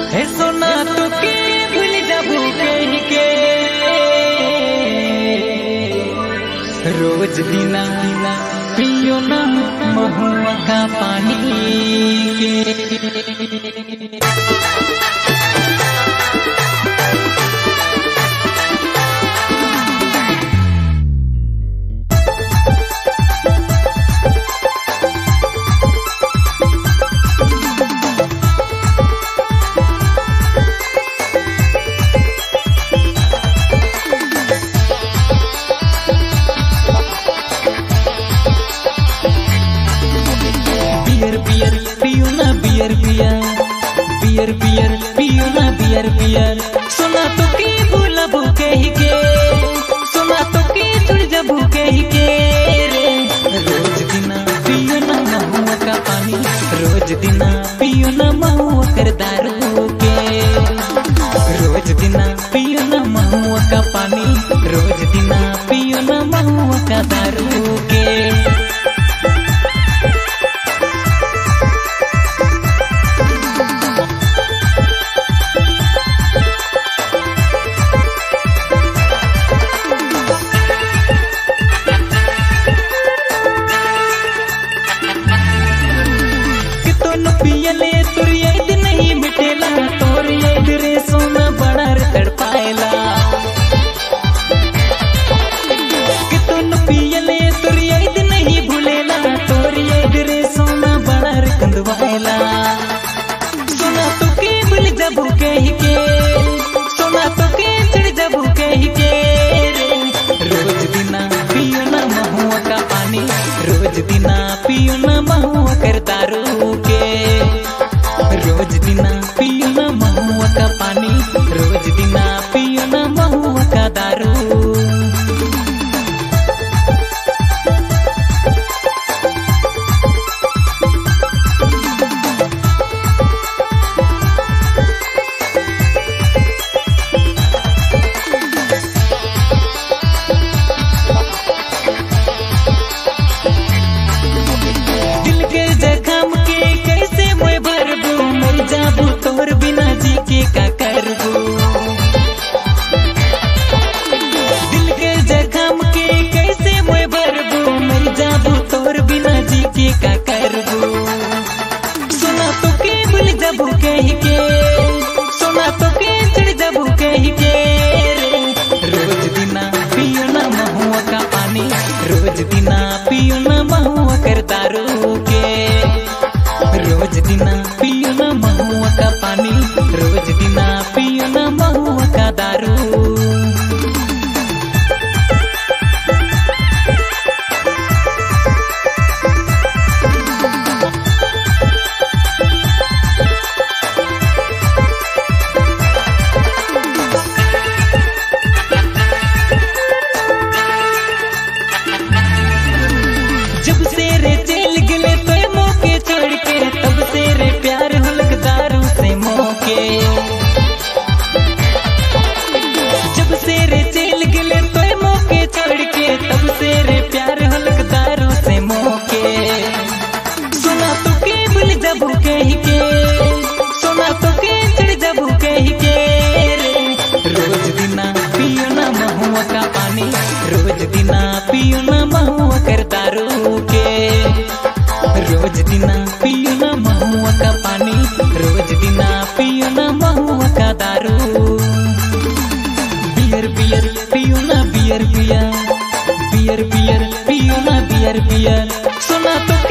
हे सोना तो के भूल जाबू कह के रोज दिना दिना पियो ना महुआ का पानी के बियर बियर पियो ना बियर बियर बियर बियर पियो ना बियर बियर सुना तो के बोला भूखे ही के सुना तो के छुड़ जा भूखे ही के रे रोज दिना पियो ना महुआ का पानी रोज दिना पियो ना महुआ कर दारू के रोज दिना पियो ना महुआ का पानी रोज दिना पियो ना महुआ का दारू के कि तोन पियले तोर याद नहीं मिटेला तोर याद रे सोना बड़ा रे तड़पाएला कि तोन पियले तोर याद नहीं भूलेला तोर याद रे सोना बड़ा रे कंदवाएला सोना तो के भूल जबू कह के सोना तो के चिड़ जबू कह के रे रोज दिना पियो ना महुआ का पानी रोज दिना पियो ना महुआ कर दारू के रोज दिना पियो ना महुआ का पानी रोज दिना पियो ना महुआ का दारू दिल के जखम के कैसे मैं भरबू मर जाबू तोर बिना जी के का करबू दिल के जखम के कैसे मैं भरबू मर जाबू तोर बिना जी के का करबू सुना तो के भूल जाबू कह के सुना तो के चिड़ जाबू कह के रे रोज दिना पियो ना महुआ का पानी रोज दिना पियो ना महुआ कर दारू के रोज दिना पियो ना महुआ का पानी रोज दिना पियो ना महुआ का दारू जब से रे चल गले तो मौके छोड़ के तब से रे प्यार हलक दारू से मौके जब से रे चल गले तो मौके छोड़ के तब से रे प्यार हलक दारू से मौके सुना तो के भूल जबू कह के सुना तो के चढ़ जबू कह के रे रोज दिना पियो ना महुआ का पानी रोज दिना पियो ना महुआ कर दारू के रोज दिना पियो ना महुआ का पानी रोज दिना पियो ना महुआ का दारू बियर बियर पियो ना बियर बियर बियर बियर पियो ना बियर बियर सुना तो